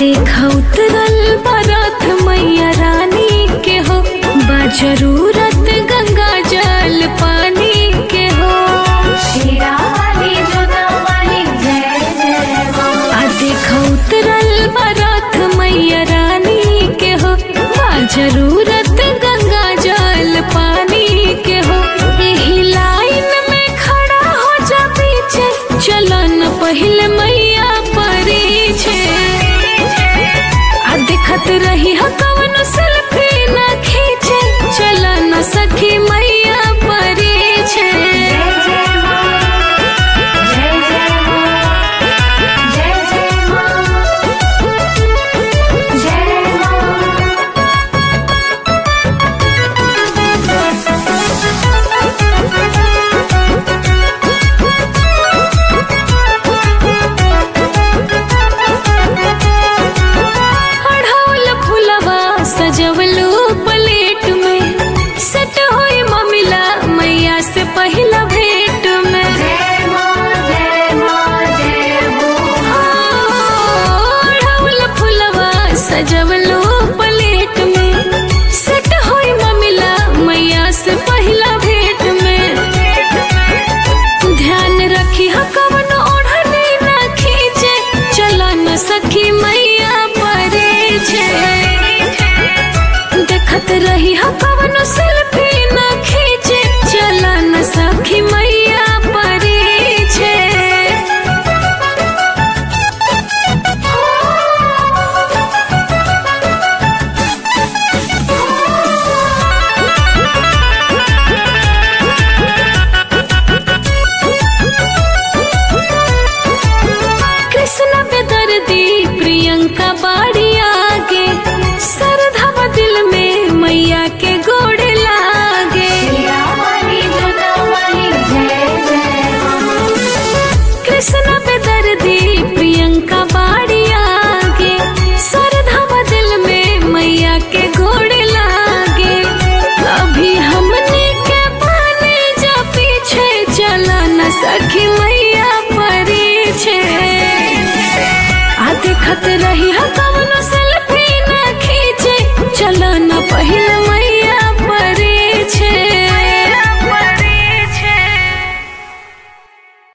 देखा उतरल बरथ मैया रानी के हो बा जरूरत गंगा जल पानी के हो शीरा वाली जोता वाली जय जय माँ आ देखा उतरल बरथ मैया रानी के हो बा जरूरत गंगा जल पानी के हो एही लाइन में खड़ा हो जा पीछे चलन पहले मैया परी छे आ दिखत रही ह कवन सेल्फी न खींचे चला न सखी मैया परी छे जय जय माँ जय जय माँ जय जय माँ जय माँ अढ़ौल फुलवा सजवलू प्लेट में सेट होई ममिला मैया से पहिला भेट में जय माँ जय माँ जय हो अढ़ौल फुलवा सजवलू प्लेट में सेट होई ममिला मैया से पहिला भेट में ध्यान रखी ह कवन ओढ़नी ना खींचे चला न सखी मैया परे छे देखत रही ह कवन सेल्फी ना खींचे चला न सखी मैया परे छे कृष्ण बेदर्दी प्रियंका बाड़ी आगे सरधवा दिल में मैया के गोड़ लागे शीरा वाली जोता वाली जय जय माँ कृष्ण बेदर्दी प्रियंका बाड़ी आगे सरधवा दिल में मैया के गोड़ लागे अभी हमने के पाने जा पीछे चला न सखी मैया परी छे आ देखत रही ह